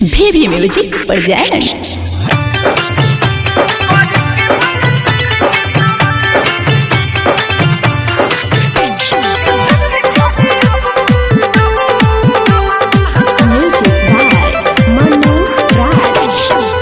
भी music present music by Manu Raj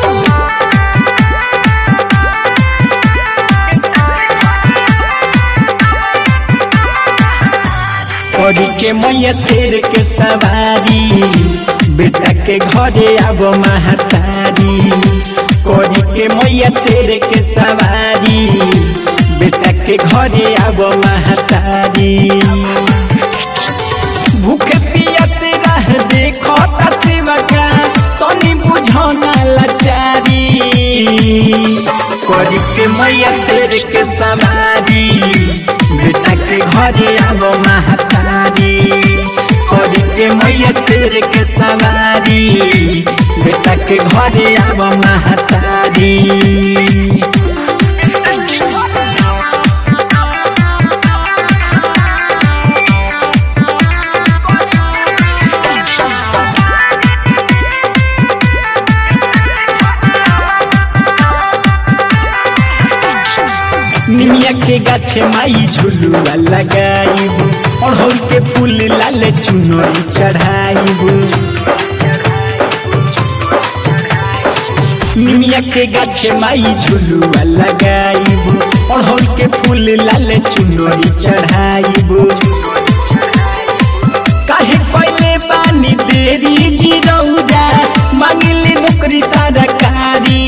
परी के मैया शेर के सवारी बेटा के घरे आब महतारी करी के मैया शेर के सवारी बेटा के घरे आब महतारी भूखे पियस रह देखो तस्वका तनी बुझौना लाचारी करी के मैया शेर के सवारी बेटा के घरे आब महतारी करी के मैया शेर के सवारी बेटा के घरे आब महतारी निमिया के गाछे माई झुलुआ लगाइब अड़हुल के फूल लाल चुनरी चढ़ाइब निमिया के गाछे माई झुलुआ लगाइब अड़हुल के फूल लाल चुनरी चढ़ाइब काहे पहले पानी देरी जिरौरा मांगिले नौकरी सरकारी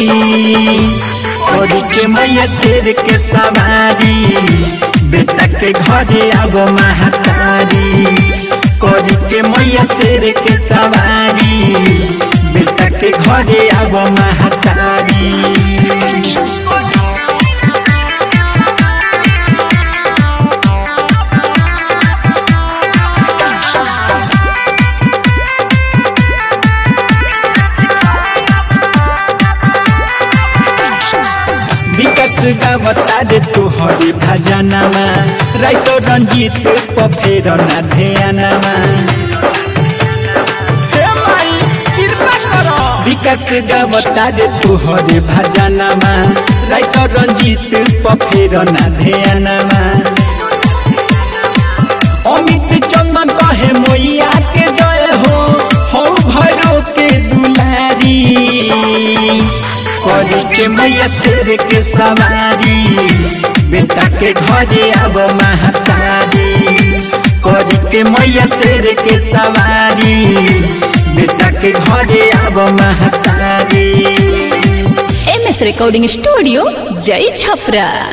और के मैया शेर के सवारी बेटा के घरे आब महतारी करी के मैया शेर के सवारी बेटा के घरे आब महतारी विकास गावता रे तोहरे भजनमा राइतो रंजीत पफेर ना ध्यानमा विकास गावता रे तोहरे भजनमा राइतो रंजीत पफेर ना ध्यानमा अमित चंदन कहे मैया के जय हो हो भैरव के दुलारी करी के मैया शेर के सवारी बेटा के घरे आब महतारी करी के मैया शेर के सवारी बेटा के घरे आब महतारी एम एस रिकॉर्डिंग स्टूडियो जय छपरा